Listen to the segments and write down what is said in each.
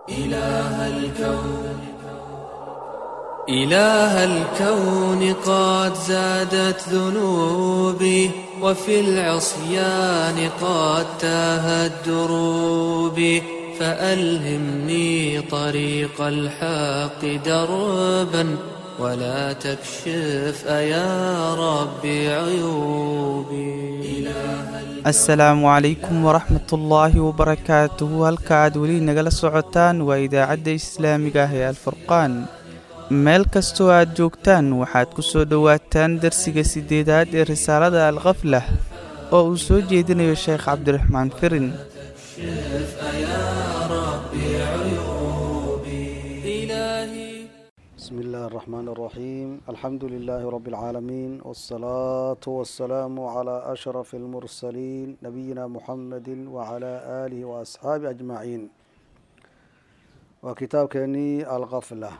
إله الكون إله الكون قد زادت ذنوبي وفي العصيان قد تاهت دروبي فألهمني طريق الحق دربا ولا تكشف أيا ربي عيوبي asalaamu calaykum waraxmat ullaahi wabarakaatuhu halka aad weli nagala socotaan waa idaacadda islaamiga ah ee alfurqaan meel kastoo aad joogtaan waxaad ku soo dhowaataan darsiga siddeedaad ee risaalada alkhaflah oo uu soo jeedinayo sheekh cabdiraxmaan firin بسم الله الرحمن الرحيم الحمد لله رب العالمين والصلاة والسلام على أشرف المرسلين نبينا محمد وعلى آله وأصحابه أجمعين وكتاب كني الغفلة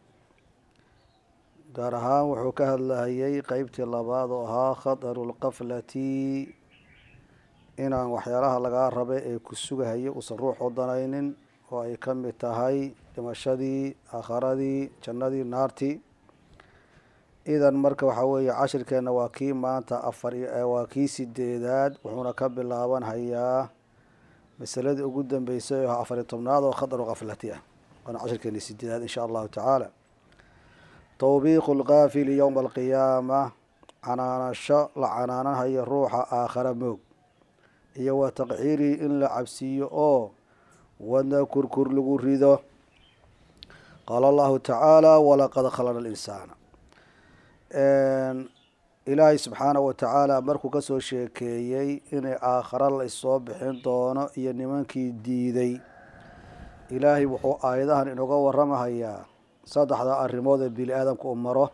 gaar ahaan wuxuu ka hadlahayay qeybtii labaad oo ahaa khadaru lqaflati inaan waxyaalaha lagaa raba ee ku sugahaya uusan ruux odanaynin oo ay ka mid tahay dhimashadii aakharadii jannadii naartii idan marka waxaa weeye cashirkeenna waa kii maanta afar waa kii sideedaad wuxuuna ka bilaaban hayaa masaladii ugu dambeysay oo afariy tobnaad oo khadaru kaflati ah waana cashirkeeni sideedaad insha allahu tacaala tawbiiqu lkaafili yowma alqiyaama canaanasho la canaananhayo ruuxa aakhara moog iyo wa taqciirii in la cabsiiyo oo wadna kurkur lagu rido qaala allahu tacaala walaqad khalaqna alinsaana ilaahay subxaana wa tacaala markuu kasoo sheekeeyey inay aakhara la issoo bixin doono iyo nimankii diiday ilaahay wuxuu aayadahan inooga waramahayaa saddexda arrimood ee bini aadamka u maro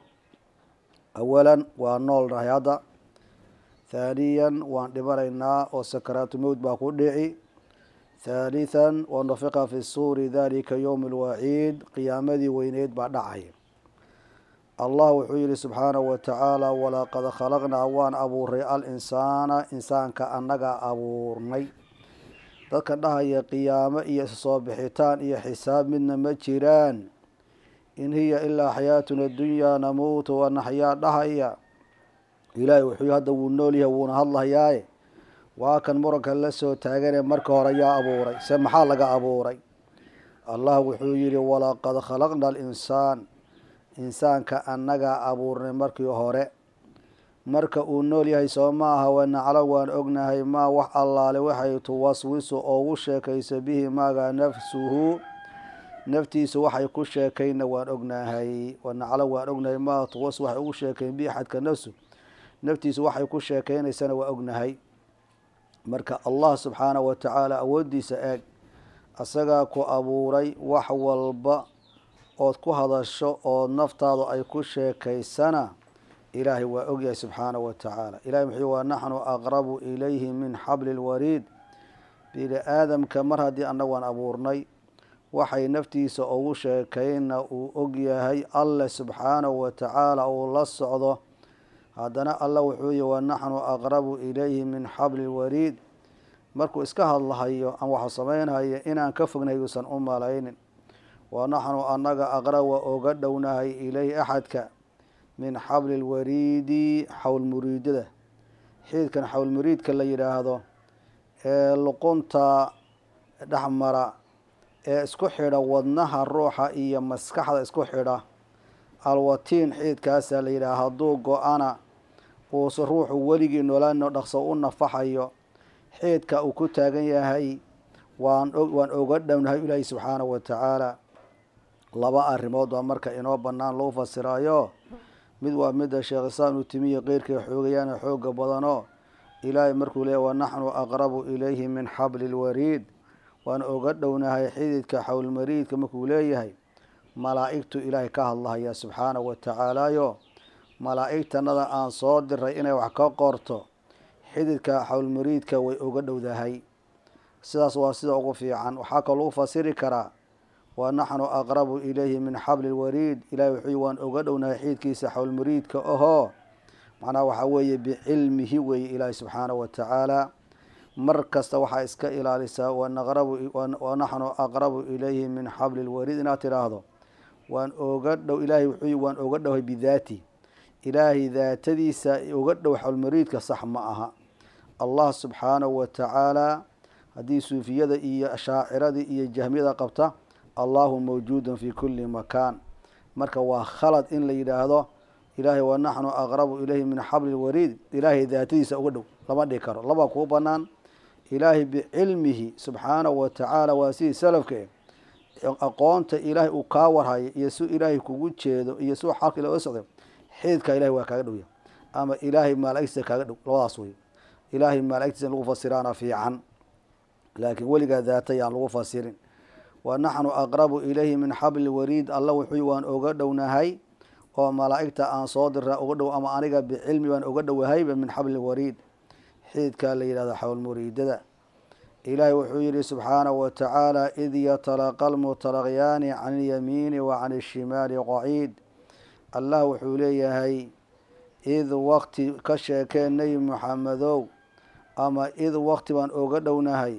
awalan waa nool nahay hadda thaaniyan waan dhimanaynaa oo sakaraatu mowd baa ku dhici thaalithan wanufiqa fi suuri dalika yowm alwaciid qiyaamadii weyneyd baa dhacay allah wuxuu yihi subxaanahu wa tacaala walaqad khalaqnaa waan abuuray al insaana insaanka annagaa abuurnay dadkan dhahaya qiyaamo iyo soo bixitaan iyo xisaab midna ma jiraan in hiya ilaa xayaatuna dunyaa namuutu wanaxyaa dhahaya ilaahay wuxuu hadda wuu nool yahay wuuna hadlayaaye waa kan muranka la soo taaganee marka hore yaa abuuray se maxaa laga abuuray allah wuxuu yihi walaqad khalaqna alinsaan insaanka annagaa abuurnay markii hore marka uu nool yahay soo ma aha wanaclo waan ognahay maa wax allaale waxay tuwaswisu oogu sheekayso bihi maaga nafsuhu naftiisu waxay ku sheekayna waan ognahay wanaclo waan ognahay maa tuwas waxay ugu sheekayn bihi xadka nafsu naftiisu waxay ku sheekaynaysana waa ognahay marka allah subxaanahu wa tacaala awooddiisa eeg asagaa ku abuuray wax walba ood ku hadasho oo naftaadu ay ku sheekaysana ilaahay waa ogyahay subxaanahu wa tacaala ilahay muxuu waa naxnu aqrabu ilayhi min xabli lwariid bini aadamka mar haddii annagu aan abuurnay waxay naftiisa ugu sheekayna uu ogyahay alle subxaanahu wa tacaala uu la socdo haddana alla wuxuu yihi wanaxnu aqrabu ilayhi min xabli lwariid markuu iska hadlahayo aan waxa sameynhayo inaan ka fognahay uusan u malaynin wanaxnu annaga aqrab waa oga dhownahay ilayhi axadka min xabli lwariidi xawlmuriidada xiidkan xawlmuriidka la yidhaahdo ee luqunta dhexmara ee isku xidha wadnaha ruuxa iyo maskaxda isku xidha alwatiin xiidkaasaa la yidhaha hadduu go-ana uuse ruuxu weligii noolaano dhaqso u nafaxayo xiidka uu ku taagan yahay waan waan oga dhownahay ilaahi subxaanahu wa tacaala laba arrimood baa marka inoo bannaan lagu fasirayo mid waa midda sheekh islaam ibnu timiya keyrkay xoogayaana xooga badanoo ilaahay markuu leeyahy wanaxnu aqrabu ilayhi min xabli lwariid waan oga dhownahay xididka xawlmariidka markuu leeyahay malaa'igtu ilaahay ka hadlahaya subxaanahu wa tacaalayo malaa'igtanada aan soo diray inay wax ka qorto xididka xawlmariidka way oga dhowdahay sidaas waa sida ugu fiican waxaa kaloo lagu fasiri karaa wa naxnu aqrabu ilayhi min xabli lwariid ilahi wuxuu waan oga dhownahay xiidkiisa xawlmariidka ahoo macnaha waxaa weeye bicilmihi weeye ilaahi subxaanahu wa tacaala mar kasta waxaa iska ilaalisaa wanaxnu aqrabu ilayhi min xabli lwariid inaad tidhaahdo waan oga dhow ilaahay wuxuu waan oga dhowhay bidaati ilaahay daatadiisa uga dhow xawlmariidka sax ma aha allah subxaanahu wa tacaala haddii suufiyada iyo shaaciradii iyo jahmiyada qabta allahu mawjuudun fi kuli makaan marka waa khalad in la yidhaahdo ilaahay wanaxnu aqrabu ilayhi min xabli lwariid ilaahay daatadiisa uga dhow lama dhihi karo labaa kuu banaan ilaahay bicilmihi subxaanahu wa tacaala waa sidii salafka e aqoonta ilaahay uu kaa warhayo iyo si ilaahay kugu jeedo iyo si xalka ila socday xididkaa ilahay waa kaaga dhowya ama ilaahay maalagtiisa kaaga dhow labadaas wey ilaahay maalagtiisa in lagu fasiraana fiican laakiin weligaa daata yaan lagu fasirin wa naxnu aqrabu ilayhi min xabli wariid alla wuxuu waan oga dhownahay oo malaa'igta aan soo diraa uga dhow ama aniga bicilmi baan uga dhowahayba min xabli wariid xididkaa la yidhahdo xawlmuriidada ilaahay wuxuu yihi subxaanahu wa tacaala id yatalaqa almutalaqyaani can ilyamiini wa can ishimaali qaciid allah wuxuu leeyahay id wakti ka sheekee nebi muxamedow ama id wakti baan oga dhownahay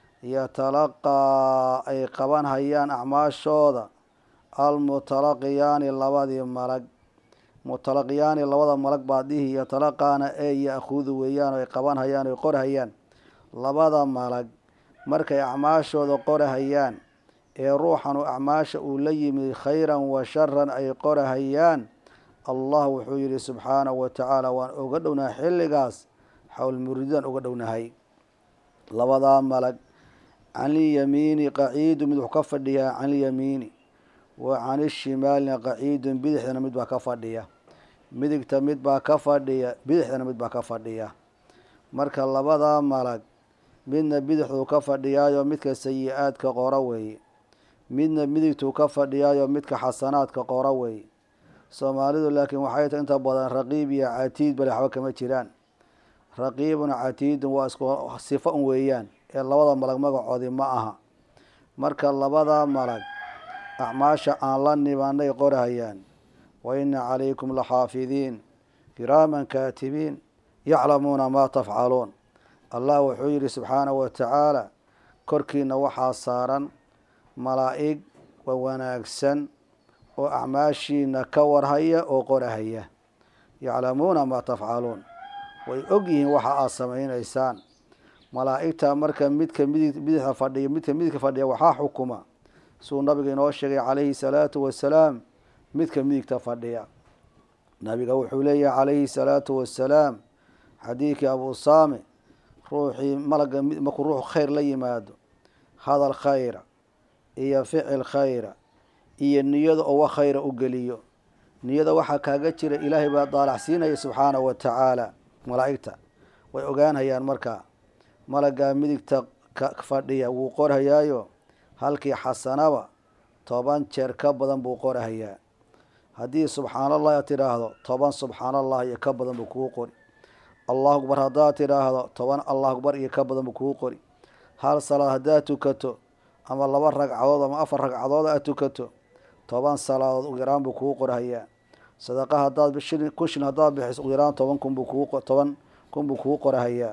yatalaqaa ay qaban hayaan acmaashooda almutalaqiyaani labadii malag mutalaqiyaani labada malag baa dhihi yatalaqaana ee ya-khudu weeyaan ay qaban hayaan oy qorhayaan labada malag markay acmaashooda qorahayaan ee ruuxanu acmaasha uu la yimid khayran wa sharan ay qorahayaan allah wuxuu yihi subxaanahu wa tacaala waan oga dhownahay xilligaas xawlmuriidaan oga dhownahay labadaa malag canilyamiini qaciidu mid wuxuu ka fadhiyaa canilyamiini wa canishimaalina qaciidun bidixdana mid baa ka fadhiya midigta mid baa ka fadhiya bidixdana mid baa ka fadhiya marka labadaa malag midna bidixduu ka fadhiyaayo midka sayi-aadka qora weeye midna midigtuu ka fadhiyaayo midka xasanaadka qora weeye soomaalidu laakiin waxay tahay inta badan raqiib iyo catiid bale waxba kama jiraan raqiibun catiidun waa isku sifo un weeyaan ee labada malag magacoodii ma aha marka labada malag acmaasha aan la nibanay qorahayaan wa ina calaykum laxaafidiin kiraaman kaatibiin yaclamuuna maa tafcaluun allah wuxuu yihi subxaanahu wa tacaala korkiina waxaa saaran malaa'ig wa wanaagsan oo acmaashiina ka warhaya oo qorahaya yaclamuuna maa tafcaluun way og yihiin waxa aad samaynaysaan malaa'igta marka midka midig bidixda fadhiya midka midigka fadhiya waxaa xukuma suu nabiga inoo sheegay calayhi salaatu wasalaam midka midigta fadhiya nabiga wuxuu leeyahay calayhi salaatu wasalaam xadiidkii abu saame ruuxii malaga markuu ruuxu khayr la yimaado hadal khayra iyo ficil khayra iyo niyada oo wax khayra u geliyo niyada waxaa kaaga jira ilaahay baa daalacsiinaya subxaanahu wa tacaala malaa'igta way ogaanhayaan markaa malagaa midigta ka fadhiya wuu qorhayaayo halkii xasanaba toban jeer ka badan buu qorhayaa haddii subxaan allah aad tidhaahdo toban subxaan allah iyo ka badan buu kuu qori allahu akbar haddaad tidhaahdo toban allah akbar iyo ka badan buu kuu qori hal salaad haddaad tukato ama laba ragcadood ama afar ragcadood aad tukato toban salaadood ugu yaraan buu kuu qorhayaa sadaqa haddaad shilin kun shilin haddaad bixiso ugu yaraan toban kun buu kuu toban kun buu kuu qorhayaa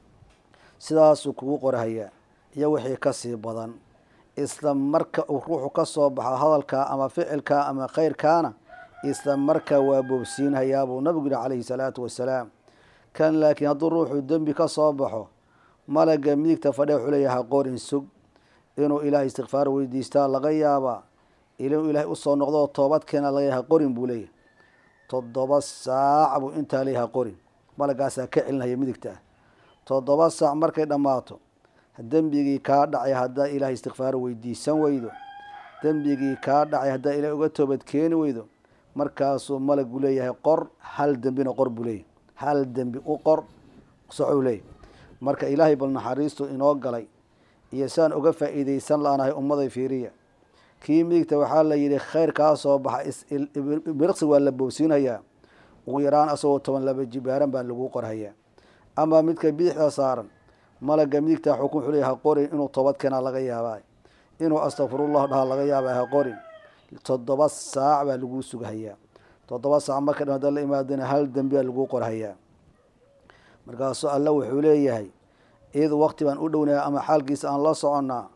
sidaasuu kugu qorhayaa iyo wixii kasii badan isla marka uu ruuxu ka soo baxo hadalkaa ama ficilkaa ama khayrkaana isla markaa waa boobsiinhayaa buu nabigu yihi calayhi salaatu wasalaam kan laakiin hadduu ruuxu dembi ka soo baxo malaga midigta fadhiya wuxuu leeyahay qorin sug inuu ilaahay istikfaar weydiistaa laga yaabaa inuu ilaahay usoo noqdo toobad keena laga yahay qorin buu leeyahay toddoba saac buu intaa leeyahay qorin malagaasaa ka celinaya midigta ah toddoba saac markay dhammaato dembigii kaa dhacay haddaa ilaahay istikfaar weydiisan weydo dembigii kaa dhacay haddaa ilaahay uga toobad keeni weydo markaasuu malagu leeyahay qor hal dembina qor buu leeyahay hal dembi u qor socou leeyahy marka ilaahay bal naxariistu inoo galay iyo saan uga faa'iideysan la-nahay ummaday fiiriya kii midigta waxaa la yidhi khayr kaa soo baxa biriqsi waa la boobsiinhayaa ugu yaraan asagoo toban laba jibaaran baa lagu qorhayaa ama midka bidixda saaran malaga midigta xukun wuxuu leeyahay ha qorin inuu toobad keenaa laga yaabaa inuu astakfirullahu dhaha laga yaabaa ha qorin toddoba saac baa laguu sughayaa toddoba saac marka dhan hadda la imaadana hal dembi baa laguu qorhayaa markaasuu alla wuxuu leeyahay id waqti baan u dhownaya ama xaalkiisa aan la soconnaa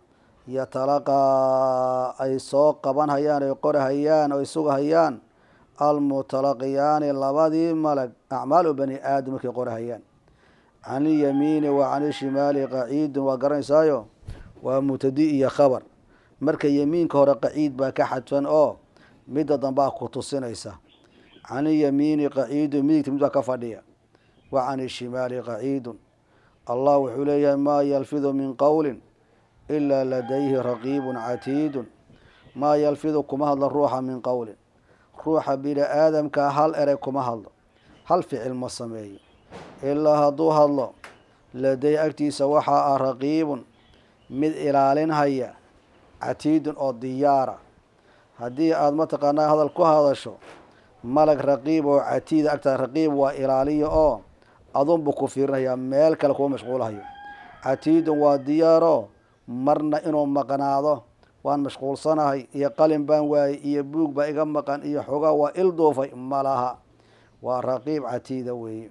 yatalaqaa ay soo qaban hayaan ay qorahayaan oo ay sugahayaan almutalaqiyaani labadii malag acmaalu bani aadam markay qorahayaan can ilyamiini wa can ishimaali qaciidun waa garanaysaayo waa mubtadi iyo khabar marka yemiinka hore qaciid baa ka xadfan oo midda dambaa ku tusinaysa can ilyamiini qaciidun midigta mid baa ka fadhiya wa can ishimaali qaciidun allah wuxuu leeyahay maa yalfidu min qowlin ilaa ladayhi raqiibun catiidun maa yalfidu kuma hadlo ruuxa min qowlin ruuxa bini aadamkaa hal erey kuma hadlo hal ficil ma sameeyo ilaa hadduu hadlo laday agtiisa waxaa ah raqiibun mid ilaalinhaya catiidun oo diyaara haddii aada mataqaanaa hadal ku hadasho malag raqiib oo catiida agtaa raqiib waa ilaaliyo oo adunbu ku fiirinayaa meel kale kuma mashquulhayo catiidun waa diyaaro marna inuu maqnaado waan mashquulsanahay iyo qalin baan waayey iyo buug baa iga maqan iyo xogaa waa il duufay malaha waa raqiib catiida weeye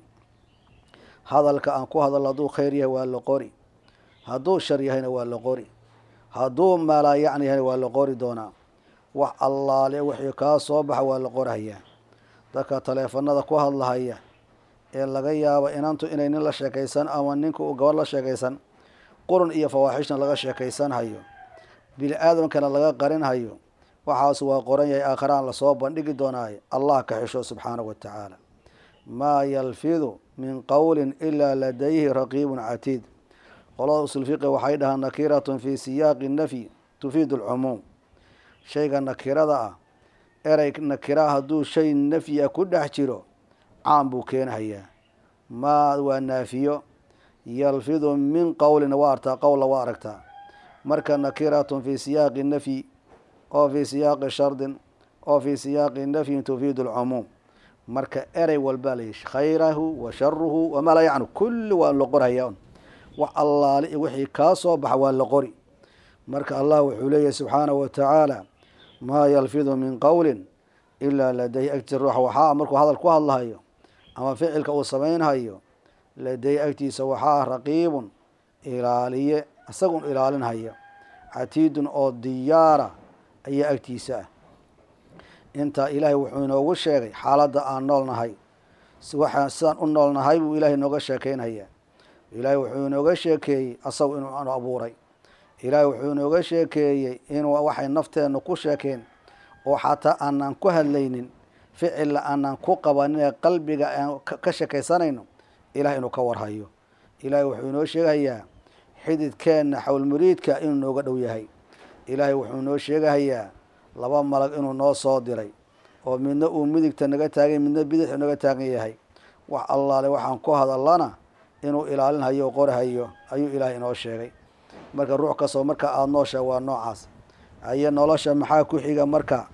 hadalka aan ku hadalno hadduu khayr yahay waa la qori hadduu shar yahayna waa la qori hadduu malaayacni yahayna waa la qori doonaa wax allaale wixii kaa soo baxa waa la qorhayaa dadka taleefanada ku hadlahaya ee laga yaabo inantu inay nin la sheekaysan ama ninka uu gabadh la sheekaysan qurun iyo fawaaxishna laga sheekaysanhayo bini aadamkana laga qarinhayo waxaas waa qoran yahay aakharaan lasoo bandhigi doonaayo allah ka xisho subxaanahu wa tacaala maa yalfidu min qowlin ilaa ladayhi raqiibun catiid qolada usulfiqi waxay dhahaan nakiratun fii siyaaqi nafyi tufiidu alcumuum shayga nakirada ah erey nakira hadduu shay nafyi ah ku dhex jiro caam buu keenhayaa maa waa naafiyo yalfidu min qowlin waa artaa qowla waa aragtaa marka nakiratun fii siyaaqi nafyi oo fii siyaaqi shardin oo fii siyaaqi nafyin tufiidu alcumuum marka erey walbaa la yihi khayrahu wa sharuhu wamaa laa yacnu kulli waa la qorhayaa un wax allaale iyo wixii kaa soo baxa waa la qori marka allah wuxuu leeyahay subxaanahu wa tacaala maa yalfidu min qowlin ilaa ladayhi agtiisa ruuxa waxaa markuu hadal ku hadlahayo ama ficilka uu samaynhayo ladayhi agtiisa waxaa raqiibun ilaaliye isagun ilaalinhaya catiidun oo diyaara ayaa agtiisa ah intaa ilaahay wuxuu inoogu sheegay xaaladda aan nool nahay waxaan sidaan u nool nahay buu ilaahay inooga sheekeynhayaa ilaahay wuxuu inooga sheekeeyey asagu inuu anu abuuray ilaahay wuxuu inooga sheekeeyey inuu waxay nafteennu ku sheekeen oo xataa aanan ku hadlaynin ficilla aanan ku qabanin ee qalbiga aan ka sheekaysanayno ilahay inuu ka warhayo ilaahay wuxuu inoo sheegayaa xididkeenna xawlmuriidka inuu nooga dhow yahay ilaahay wuxuu inoo sheegahayaa laba malag inuu noo soo diray oo midna uu midigta naga taagan midna bidixu naga taagan yahay wax allaale waxaan ku hadallana inuu ilaalinhayo o qorhayo ayuu ilaahay inoo sheegay marka ruux kastoo marka aada noosha waa noocaas ayo nolosha maxaa ku xiga marka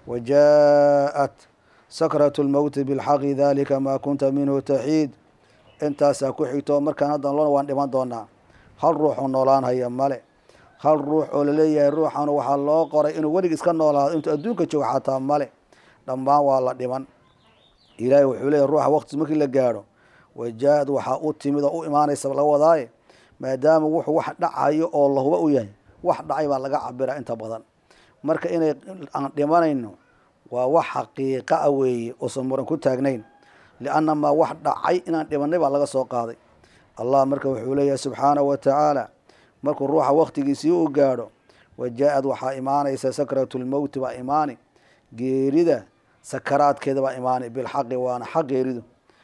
wajaa-at sakratu lmowti bilxaqi dalika maa kunta minhu taxiid intaasaa ku xigto markaan haddan lona waan dhiman doonaa hal ruuxuu noolaanhaya male hal ruux oo laleeyahay ruuxan waxaa loo qoray inuu welig iska noolaado intuu adduunka joogo xataa male dhammaan waa la dhiman ilaahay wuxuu leeyahy ruuxa waqtis markii la gaadho wajaa-ad waxaa u timid oo u imaanaysa laga wadaaye maadaama wuxuu wax dhacayo oo lahuba u yahay wax dhacay baa laga cabiraa inta badan marka inay aan dhimanayno waa wax xaqiiqa a weeye uusan muran ku taagnayn lianna maa wax dhacay inaan dhimanay baa laga soo qaaday allah marka wuxuu leeyahay subxaanahu wa tacaala markuu ruuxa waktigiisii u gaadho wajaa-ad waxaa imaanaysa sakratu lmowti baa imaani geerida sakaraadkeeda baa imaani bilxaqi waana xaq geeridu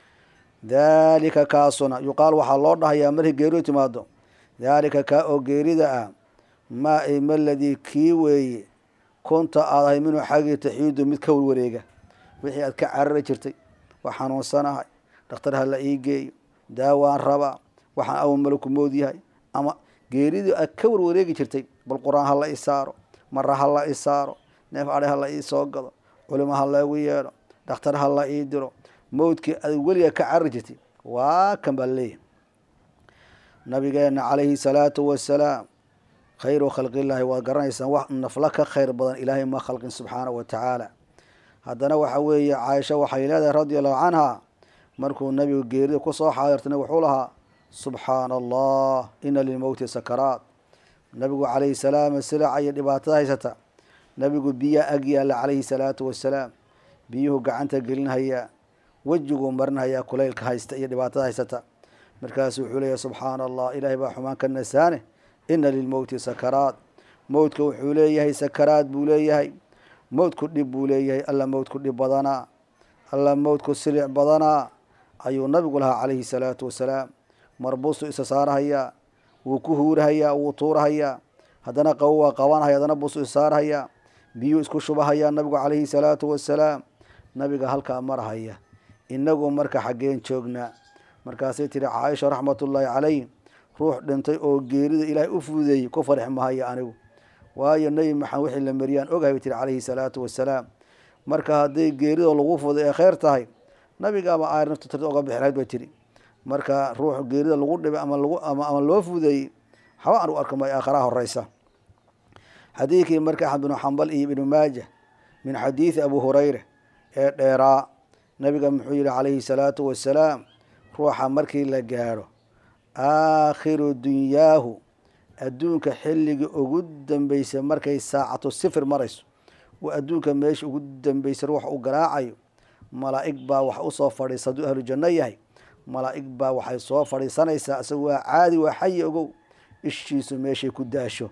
daalika kaasuna yuqaal waxaa loo dhahayaa markay geeridu timaado daalika kaa oo geerida ah maa ima ladii kii weeye kunta aad ahay minuu xaggii taxiidu mid ka warwareega wixii aad ka carari jirtay waa xanuunsanahay dhakhtar ha la ii geeyo daawaan rabaa waxaan aw malaku mood yahay ama geeridii aad ka warwareegi jirtay bal qur-aan ha la i saaro mara ha la i saaro neef adhe ha la ii soo gado culimo ha loogu yeedho dhakhtar ha la ii diro mowdkii aad weliga ka carari jirtay waa kan baa leeyahay nabigeena calayhi salaatu wasalaam khayru khalqillaahi waad garanaysaan wax nafla ka khayr badan ilaahay ma khalqin subxaanahu wa tacaala haddana waxa weeye caaisha waxay leedahay radia allahu canha markuu nabigu geerida kusoo xaadirtana wuxuu lahaa subxaana allah ina lilmowti sakaraat nabigu calayhi salaam silaca iyo dhibaatada haysata nabigu biyaa ag yaalla calayhi salaatu wasalaam biyuhu gacanta gelinhayaa wejiguu marinhayaa kulaylka haysta iyo dhibaatada haysata markaasu wuxuu leeyahy subxaana allah ilaahay baa xumaan ka nasaane ina lilmowti sakaraat mowdka wuxuu leeyahay sakaraad buu leeyahay mowdku dhib buu leeyahay alla mowdku dhib badanaa alla mowdku silic badanaa ayuu nabigu lahaa calayhi salaatu wasalaam marbuusu isa saarahayaa wuu ku huurahayaa wuu tuurahayaa haddana qabo waa qabanahaya haddana buusu isa saarahayaa biyuu isku shubahayaa nabigu calayhi salaatu wasalaam nabiga halkaa marahaya inagu marka xaggeen joognaa markaasay tihi caaisha raxmatullaahi calayh ruux dhintay oo geerida ilaahay u fuudeeyey ku farxi mahaya anigu waayo nebi maxamed wixii la mariyaan ogahay bay tihi calayhi salaatu wasalaam marka hadday geerida lagu fuday ee kheyr tahay nabigaaba aayar naftu tirta oga bixi lahayd bay tihi marka ruux geerida lagu dhibay ama lagu ama ama loo fudeeyey waxba aan u arka may aakharaha horeysa xadiidkii marka axmed binu xambal iyo ibnu maaja min xadiidi abu hurayra ee dheeraa nabiga muxuu yihi calayhi salaatu wasalaam ruuxa markii la gaadho aakhiru dunyaahu adduunka xilligii ugu dambeysay markay saacatu sifir marayso waa adduunka meesha ugu dambeysay ruuxa u garaacayo malaa'ig baa wax usoo fadhiisa hadduu ahlu janno yahay malaa'ig baa waxay soo fadhiisanaysaa isaga waa caadi waa xayi ogow ishiisu meeshay ku daasho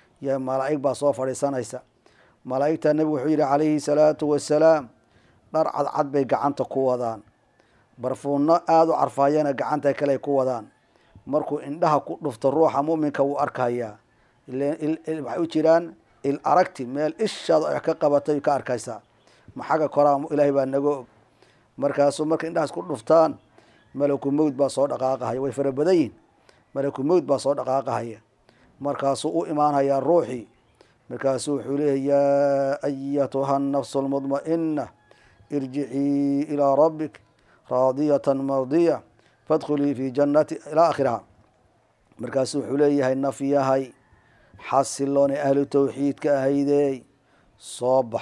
y malaa'ig baa soo fadhiisanaysa malaa'igta nebigu wuxuu yihi calayhi salaatu wasalaam dhar cadcad bay gacanta ku wadaan barfuunno aada u carfaayana gacanta kale ku wadaan markuu indhaha ku dhufto ruuxa muminka wuu arkayaa waxay u jiraan il aragti meel ishaada ay ka qabatay ka arkaysaa maxaga koraa ilaahay baa naga og markaasuu marka indhahaas ku dhuftaan malaku mowd baa soo dhaqaaqahaya way fara badan yihin malaku mowd baa soo dhaqaaqahaya markaasuu u imaanhayaa ruuxii markaasuu wuxuu leeyahy yaa ayatuha nafsu lmudma'ina irjicii ilaa rabbik raadiyatan mardiya fadkhulii fi jannati ilaa akhiriha markaasuu wuxuu leeyahay nafyahay xasiloon ee ahlu tawxiidka ahaydey soo bax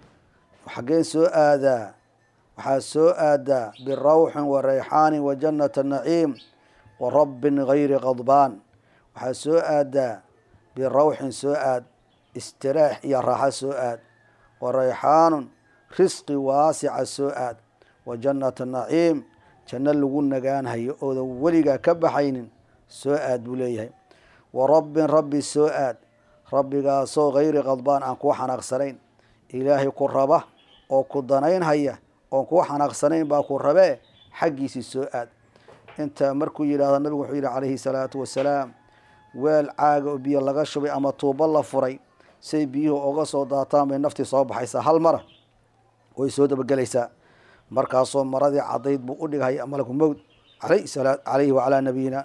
xaggeen soo aadaa waxaa soo aadaa birawxin wa rayxaanin wa jannata naciim wa rabbin gayri qadbaan waxaa soo aadaa birawxin soo aad istiraax iyo raaxo soo aad wa rayxaanun risqi waasica soo aad wa jannata naciim janno lagu nagaanhayo oodan weligaa ka baxaynin soo aad buu leeyahay wa rabbin rabbi soo aad rabbigaasoo gayri qadbaan aan kuu xanaaqsanayn ilaahay ku raba oo ku danaynhaya oon kuu xanaaqsanayn baa ku rabee xaggiisii soo aad intaa markuu yidhahdo nabigu wuxuu yidhi calayhi salaatu wasalaam weel caaga oo biyo laga shubay ama tuubo la furay say biyuhu oga soo daataan bay naftii soo baxaysaa hal mara way soo dabagelaysaa markaasoo maradii cadayd buu u dhighay malaku mowd calayhi wacalaa nabiyina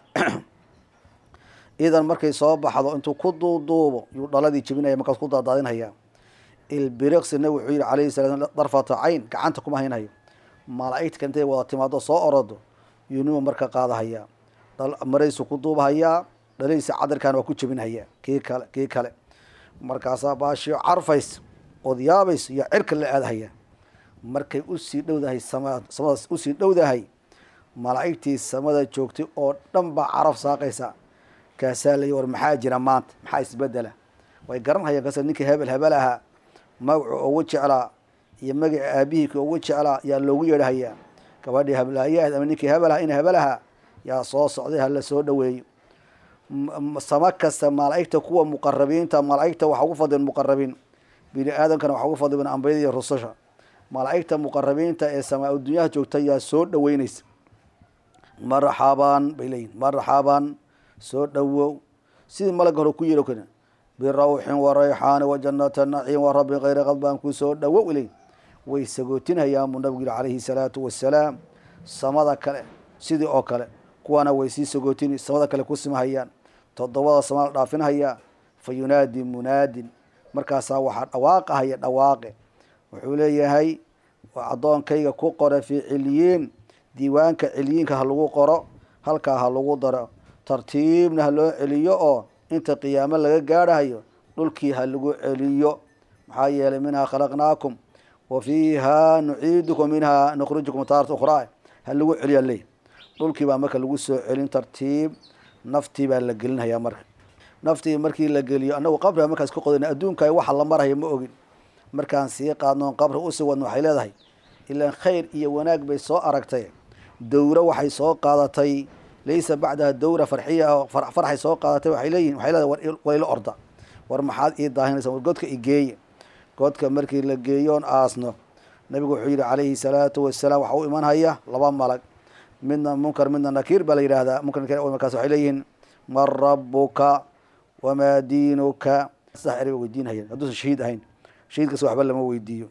idan markay soo baxdo intuu ku duuduubo yuu dhaladii jebinaya markaas ku daadaadinhaya ilbiriqsi nabig wuxuu yihi calayhi salaa darfata cayn gacanta kuma haynhayo malaa'igta intay wada timaado soo orodo yunimu marka qaadahaya maraysu ku duubahayaa dhalihiisa cadarkaana waa ku jebinhaya kii kale kii kale markaasaa baashio carfays ood yaabays iyo cirka la aadahaya markay usii dhowdahay sama samadaas usii dhowdahay malaa'igtii samada joogtay oo dhan baa caraf saaqaysa kaasaa lay war maxaa jira maanta maxaa isbedela way garanhayaan kaas ninkii hebel hebel ahaa magacu ugu jeclaa iyo magaci aabihii ugu jeclaa yaa loogu yeedhahayaa gabadhii hablaayahed ama ninkii hebel aha ina hebel ahaa yaa soo socday hala soo dhoweeyo sama kasta malaa'igta kuwa muqarabiinta malaa'igta waxaa ugu fadlin muqarabiin bini aadamkana waxaa ugu fadlin ambiyada iyo rususha malaa'igta muqarabiinta ee samaa dunyaha joogta yaa soo dhoweynaysa marxaban bay leeyihin marxaban soo dhowow sidii malagga hore ku yeero kane birawxin wa rayxaani wa jannata naciim wa rabbin kayri qadbaan ku soo dhowow iley way sagootinhayaan buu nabigu yihi calayhi salaatu wasalaam samada kale sidii oo kale kuwaana way sii sagootini samada kale ku simahayaan toddobada sama la dhaafinhayaa fa yunaadi munaadin markaasaa waxaa dhawaaqahaya dhawaaqe wuxuu leeyahay addoonkayga ku qora fii ciliyiin diiwaanka ciliyiinka ha lagu qoro halkaa ha lagu daro tartiibna ha loo celiyo oo inta qiyaamo laga gaadhayo dhulkii ha lagu celiyo maxaa yeelay minhaa khalaqnaakum wa fiihaa nuciidukum minhaa nukhrijukum taarata ukhraa ha lagu celiya leey dhulkii baa marka lagu soo celin tartiib naftii baa la gelinhayaa marka naftii markii la geliyo annagu qabriga markaas ka qodayna adduunka waxa la maraya ma ogin markaan sii qaadnoon qabri usii wadno waxay leedahay ilaan khayr iyo wanaag bay soo aragtay dowro waxay soo qaadatay laysa bacdaha dowra farxiya farxay soo qaadatay waxay leeyihin waxay leedahay war ila orda war maxaad ii daahinaysa war godka igeeye godka markii la geeyoon aasno nabigu wuxuu yidhi calayhi salaatu wasalaam waxa u iman haya laba malag midna munkar midna nakiir baa la yidhahdaa munkar nakir markaas waxay leeyihiin man rabuka wamaa diinuka saddex eray ba weydiin hayeen hadduusan shahiid ahayn shahiidkaas waxba lama weydiiyo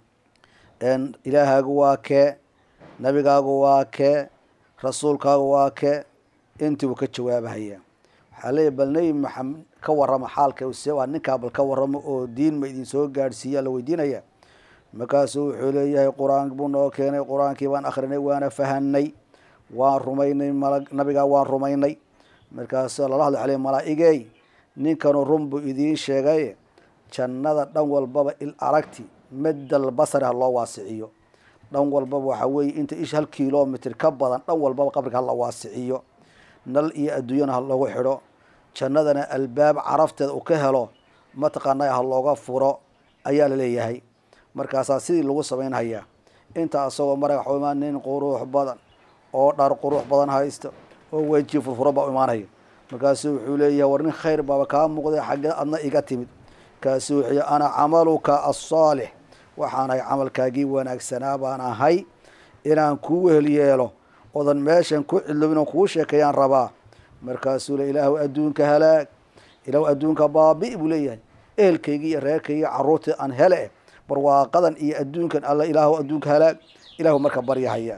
ilaahaagu waa kee nabigaagu waa kee rasuulkaagu waa kee intii uu ka jawaabahaya waxaa leeyahy bal nebi maxamed ka warrama xaalka se waa ninkaa bal ka warramo oo diin ma idin soo gaadhsiiya la weydiinaya markaasuu wuxuu leeyahay qur-aan buu noo keenay qur-aankii baan akrinay waana fahanay waan rumaynay mal nabigaa waan rumaynay markaasu lala hadla aley malaa-igey ninkanu run buu idiin sheegay jannada dhan walbaba il aragti madal basari ha loo waasiciyo dhan walbaba waxaa weeye inta ish hal kilomitr ka badan dhan walbaba qabriga hala waasiciyo nal iyo adduunyana ha loogu xidho jannadana albaab carafteeda uu ka helo mataqaanaa ha looga furo ayaa la leeyahay markaasaa sidii lagu samaynhayaa inta asagoo marag waxu imaan nin qurux badan oo dhar qurux badan haysta oo weji furfuro baa u imaanaya markaasu wuxuu leeyahay war nin khayr baaba kaa muuqday xaggee adna iga timid markaasu wuxuu yii ana camaluka asaalix waxaan ahay camalkaagii wanaagsanaa baan ahay inaan kuu wehel yeelo odan meeshan ku cidlobin oo kuu sheekeeyaan rabaa markaasuu le ilaahu adduunka halaag ilaahu adduunka baabi buu leeyahay ehelkaygii iyo reerkaygii carruurtii aan hele barwaaqadan iyo adduunkan alla ilaahu adduunka halaag ilaahu marka baryahaya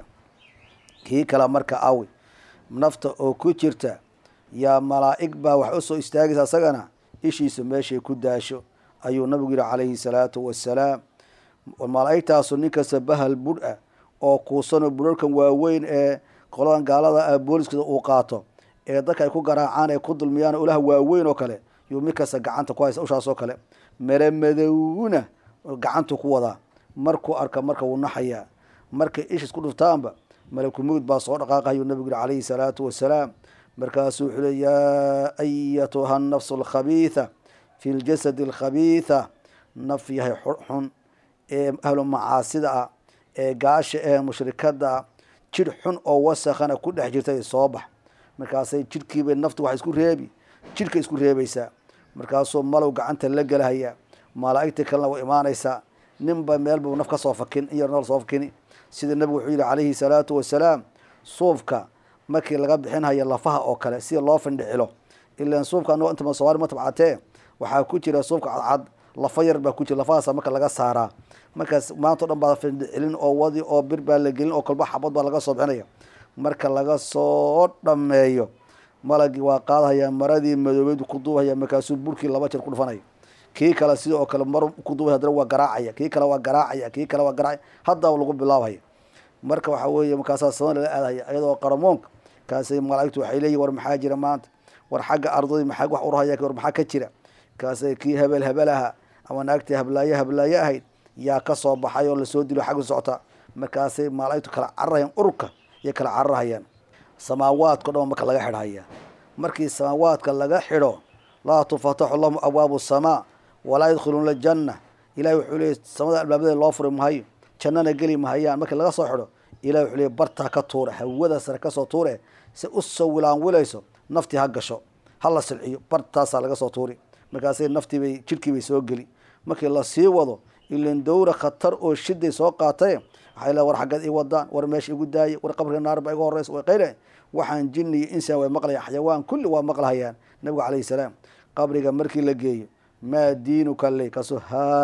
kii kale marka awi nafta oo ku jirta yaa malaa'ig baa wax usoo istaagaysa asagana ishiisa meeshay ku daasho ayuu nabigu yihi calayhi salaatu wasalaam malaa'igtaasu ninkasta bahal budh ah oo kuusanoo budharkan waaweyn ee qoladan gaalada ah booliskooda uu qaato ee dadka ay ku garaacaan ee ku dulmiyaan ulaha waaweyn oo kale yuu mid kasta gacanta ku haysta ushaas oo kale mere madowna gacantu ku wadaa markuu arka marka wuu naxayaa markay ishis ku dhuftaanba malakumugd baa soo dhaqaaqayuu nabigu yihi calayhi salaatu wasalaam markaasuu wuxuu le yaa ayatuha nafsu alkhabiitha fi ljasadi alkhabiitha naf yahay xun ee ahlu macaasida ah ee gaasha ee mushrikada ah jidh xun oo wasakhana ku dhex jirta soo bax markaasay jidhkiibay naftu waxay isku reebi jidhka isku reebaysaa markaasuu malow gacanta la gelahayaa malaa'igtii kalena way imaanaysaa ninba meelbuu naf ka soo fakin in yar nool soo fakini sida nebigu wuxuu yihi calayhi salaatu wasalaam suufka markii laga bixinhayo lafaha oo kale sida loo findhicilo ilaan suufka anagoo inta somaali ma tabcatee waxaa ku jira suufka cadcad lafa yar baa ku jira lafahaasa marka laga saaraa markaas maanta o dhan baa findhicilin oo wadi oo bir baa la gelin oo kolba xabad baa laga soo bixinaya marka laga soo dhameeyo malagii waa qaadahaya maradii madoobeyd ku duubahaya markaasuu burkii laba jeer ku dhufanaya kii kale sida oo kale mar ku duubay haddana waa garaacaya kii kale waa garaacaya kii kale waa garaacaya haddaba lagu bilaabhaya marka waxaa weeye markaasaa sama lala aadahaya iyadoo qaramoonka kaasay malaa'igtu waxay leeyihin war maxaa jira maanta war xagga ardadii maxaa wax urahaya war maxaa ka jira kaasay kii hebel hebel aha ama naagtii hablaaye hablaaye ahayd yaa ka soo baxay oo lasoo dilo xagga socota markaasay malaa'igtu kala cararahayaan ururka iyo kala cararahayaan samaawaadka o dhan marka laga xidhaya markii samaawaadka laga xidho laa tufataxu lahum abwaabu samaa walaa yadkhuluuna aljanna ilahi wuxuu leeyay samada albaabadeeda loo furi mahayo jannana geli mahayaan markii laga soo xidho ilahi wuxuu leeyay bartaa ka tuure hawada sare kasoo tuure si usoo wilaanwilayso naftii ha gasho ha la silciyo bartaasaa laga soo tuuri markaasay naftiibay jidhkiibay soo geli markii lasii wado ilan dowra khatar oo shiday soo qaatay waxay le war xaggeed ii wadaan war meesha igu daaya war qabriga naar ba iga horeysa way qayre waxaan jini iyo insaan way maqlayaan xayawaan kulli waa maqlahayaan nabigu calayhi salaam qabriga markii la geeyo maa diinuka le kaasuu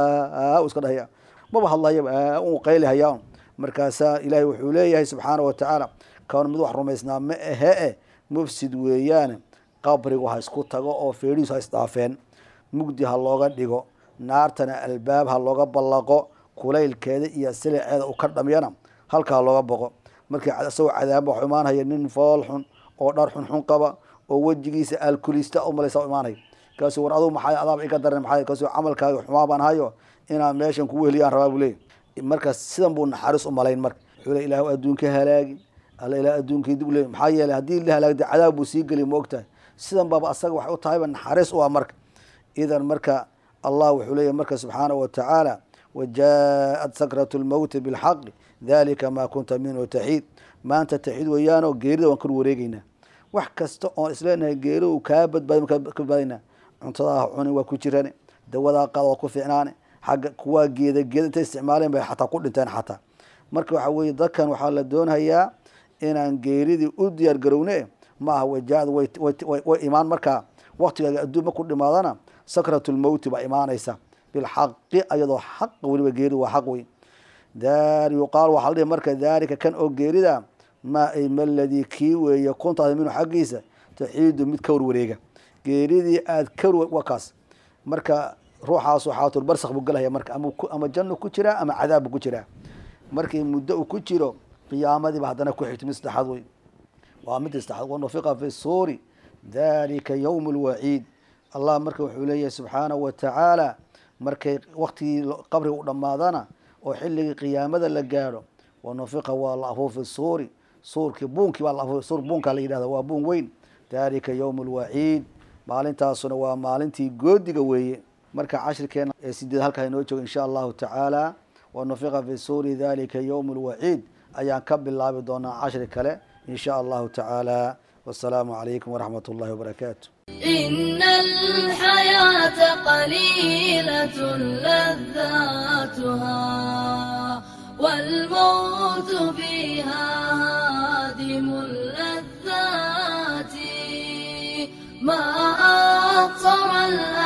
haa iska dhahaya maba hadlayaba u qaylihayaa markaasaa ilaahay wuxuu leeyahay subxaana wa tacaala kawn mid wax rumaysnaa ma ahe e mufsid weeyaane qabrigu ha isku tago oo feedhiisu ha isdhaafeen mugdi ha looga dhigo naartana albaab ha looga ballaqo kulaylkeeda iyo siliceeda u ka dhamyana halka ha looga boqo markii isagoo cadaaba waxu imaanhaya nin fool xun oo dhar xun xun qaba oo wejigiisa alkulista umalaysa imaanaya kaasuu war adugu maxaa adaaba iga daran maxaa kaasuu camalkaaga xumaa baan hayo inaan meeshan kugu heliyaan rabaa buu leeyay markaas sidan buu naxariis u malayn marka wuxuu le ilaahu adduunka halaagin alla ilaa adduunkii dib le maxaa yeeley haddii la halaagda cadaab buu sii geliy ma ogtahay sidan baaba asaga waxay u tahayba naxariis u ah marka idan marka allah wuxuu leeyahy marka subxaanahu wa tacaala wajaaءat sakratu lmowti bilxaqi dalika maa kunta minhu taxiid maanta taxiid weeyaanoo geerida waan kor wareegeynaa wax kasta oon isleenahay geeri uu kaa badbaadi ka badbaadinaa cuntadaa cunin waa ku jirane dawadaa qaada waa ku fiicnaane xagga kuwaa geeda geeda intay isticmaaleen bay xataa ku dhinteen xataa marka waxaa weeye dadkan waxaa la doonhayaa inaan geeridii u diyaar garowne ma aha wajaada way imaan markaa waktigaaga adduun marku dhimaadana sakratu lmowti baa imaanaysa bilxaqi ayadoo xaq weliba geeri waa xaq wey yuqaal waxaa la dhihi marka daalika kan oo geerida maa ay maladii kii weeye kuntaada minhu xaggiisa taxiidu mid ka warwareega geeridii aad ka waa kaas marka ruuxaasu xaatul barsak buu galahaya marka ama janno ku jiraa ama cadaab buu ku jiraa markii muddo uu ku jiro qiyaamadiiba haddana ku xigto mid saddexaad wey waa mid saddexaad wanufiqa fi suuri dalika yowm lwaciid allah marka wuxuu leeyahay subxaanahu wa tacaala markay waktigii qabriga u dhammaadana oo xilligii qiyaamada la gaadho wanufiqa waa la afuufi suuri suurkii buunkii baa la afuufi suur buunkaa la yidhahda waa buun weyn dalika yowm lwaciid maalintaasuna waa maalintii goodiga weeye marka cashirkeena ee sideed halkaa inoo joogo insha allahu tacaala wanufiqa fi suuri dalika yowm lwaciid ayaan ka bilaabi doonaa cashri kale in sha allahu tacaala wasalaamu calaykum waraxmat ullahi wabarakaatu إن الحياة قليلة لذاتها والموت فيها هادم اللذات ما أقصر الأمل